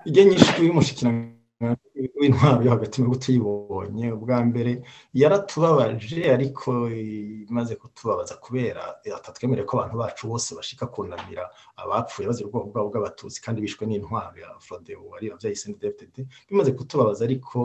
ijya nyinshi y'umushyikirano w'intwaro yo hagati mu tuyibonye ubwa mbere yaratubabaje ariko imaze kutubabaza kubera atatwemereye ko abantu bacu bose bashika kunamira abapfuye bazira ubwoko bwabo bw'abatutsi kandi bishwe n'intwaro ya frodeo ari abyaye CNDD-FDD bimaze kutubabaza ariko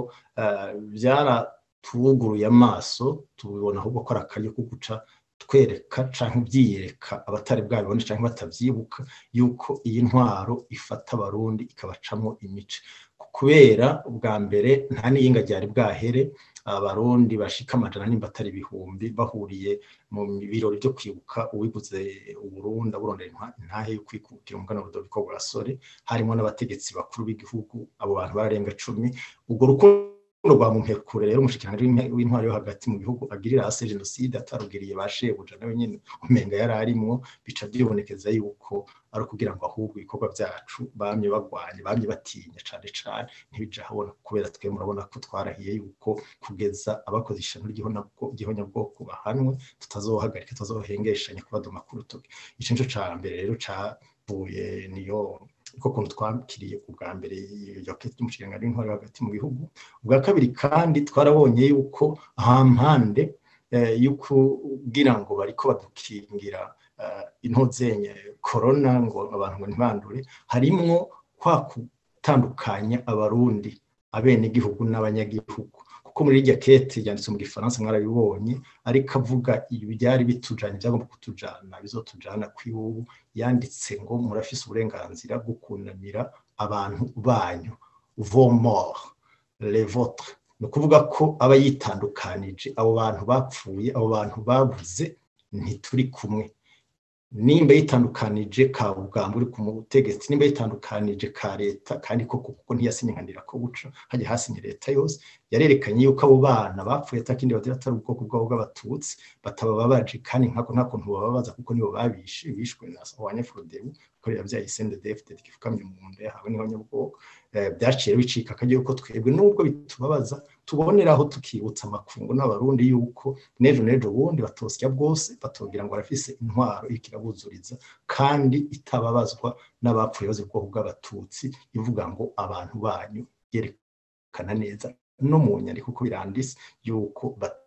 byaratuguruye amaso tubibona ahubwo ko ari akaryo ko guca twereka canke byiyereka abatari bwabibone canke batavyibuka yuko iyi ntwaro ifata abarundi ikabacamo imice kubera ubwa mbere nta n'iyinga ryari bwahere abarundi bashika amajana nimba atari ibihumbi bahuriye mu birori byo kwibuka uwiguze uburundi aburondera intahe yo kwikukira umugana Rudoviko Rwasore harimo n'abategetsi bakuru b'igihugu abo bantu bararenga cumi ubwo rukundo rwa mumpekure rero umushikiranganji w'intwaro yo hagati mu gihugu agirira hasi jenoside atarugiriye ba shebuja nawe nyene umenga yari arimwo bica byibonekeza yuko ari ukugira ngo ahubwo ibikorwa byacu bamye bagwanye bamye batinya cane cane ntibija habona kubera twe murabona ko twarahiye yuko kugeza abakoze ishano ry'ihonyabwoko bahanwe tutazohagarika tutazohengeshanya kubadoma ku rutoki ico nico ca mbere rero cavuye niyo uko kuntu twakiriye ubwa mbere iyo kete y'umushikiranganji w'intwaro hagati mu bihugu ubwa kabiri kandi twarabonye yuko ahampande yo kugira ngo bariko badukingira intozenye korona ngo abantu ngo ntibandure harimwo kwa gutandukanya abarundi abenegihugu n'abanyagihugu kuko muri irya kete yanditse mu gifaransa mwarabibonye ariko avuga ibi byari bitujanye byagomba kutujana bizotujana kw'iwubu yanditse ngo murafise uburenganzira bwo kunamira abantu banyu vos morts les vôtres ni ukuvuga ko aba yitandukanije abo bantu bapfuye abo bantu babuze ntituri kumwe nimba yitandukanije ka bugamba uri ku butegetsi nimba yitandukanije ka leta kandi koko kuko ntiyasinyikanira ko guca hajya hasinye leta yose yarerekanye yuko abo bana bapfuye atakindi bagira atari ubwoko bwabo bw'abatutsi batabababaje kandi nkako nta kuntu bababaza kuko nibo babishe bishwe na wanyefurodebu ko yabyaye CNDD-FDD gifukamye mu nda yahawe niho nyabwoko byaciye bicika akajya yuko twebwe nubwo bitubabaza tuboneraho tukibutsa amakungu n'abarundi yuko n'ejo n'ejo bundi batosya bwose batogira ngo barafise intwaro iriko irabuzuriza kandi itababazwa n'abapfuye bazi ubwoko bw'abatutsi ivuga ngo abantu banyu yerekana neza no mu nyandiko uko birandise yuko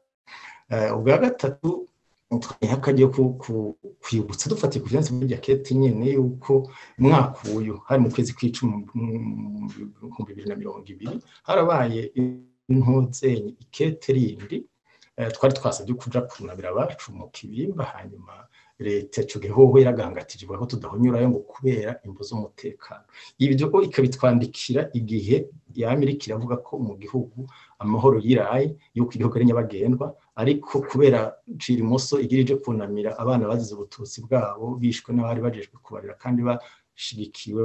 ubwa gatatu twiha akajya kwibutsa dufatiye ku vyanditse muri jaketi nyene yuko umwaka uyu hari mu kwezi kw'icumi mu bihumbi bibiri na mirongo ibiri harabaye intuzenyi ikete rindi twari twasabye kuja kunamira abacu mu kibimba hanyuma leta ico gihe hoho yaragangatije ivuga ko tudahonyurayo ngo kubera imvo z'umutekano ibyo ikabitwandikira igihe yama iriko iravuga ko mu gihugu amahoro yiraye yuko igihugu ari nyabagendwa ariko kubera cira imoso igira ije kunamira abana bazize ubututsi bwabo bishwe n'abari bajejwe kubarira kandi bashigikiwe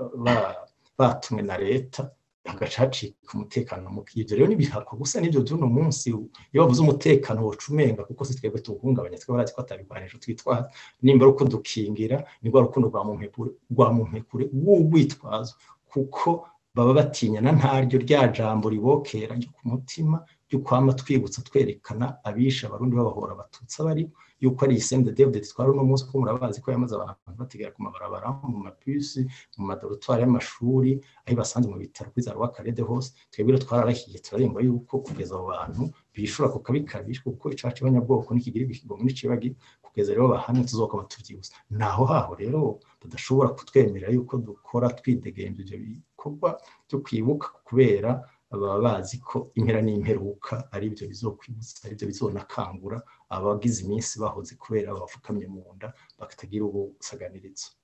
batumwe na leta hagaca hacika umutekano muke ivyo rero n'ibihako gusa n'ivyo vy'uno munsi iyo bavuze umutekano woca umenga kuko si twebwe tuwuhungabanya twe barazi ko atabigwanisho twitwaza nimba ari uko dukingira ni rwa rukundo rwa mumpekure rwa mumpekure w'urwitwazo kuko baba batinyana ntaryo rya jambo ribokera ryo ku mutima ryo kwama twibutsa twerekana abisha abarundi babahora abatutsi abari yuko ari isende David twari uno munsi ko murabazi ko yamaze abantu bategera ku mabarabara mu mapisi mu madorotwari y'amashuri aho basanze mu bitaro kuri za rwakarede hose twebwe twararahiye turarengwa yuko kugeza abo bantu bishura ku kabi kabishwe kuko icaha c'abanyabwoko n'ikigira ikigongo n'icibagi kugeza rero bahamwe tuzokoma tuvyibuza naho haho rero tudashobora kutwemerera yuko dukora twidegemvya ivyo bikorwa byo kwibuka kubera baba bazi ko impera n'imperuka ari byo bizokwibutsa ari byo bizonakangura abagize iminsi bahoze kubera bafukamye mu nda batagira ubusaganirizo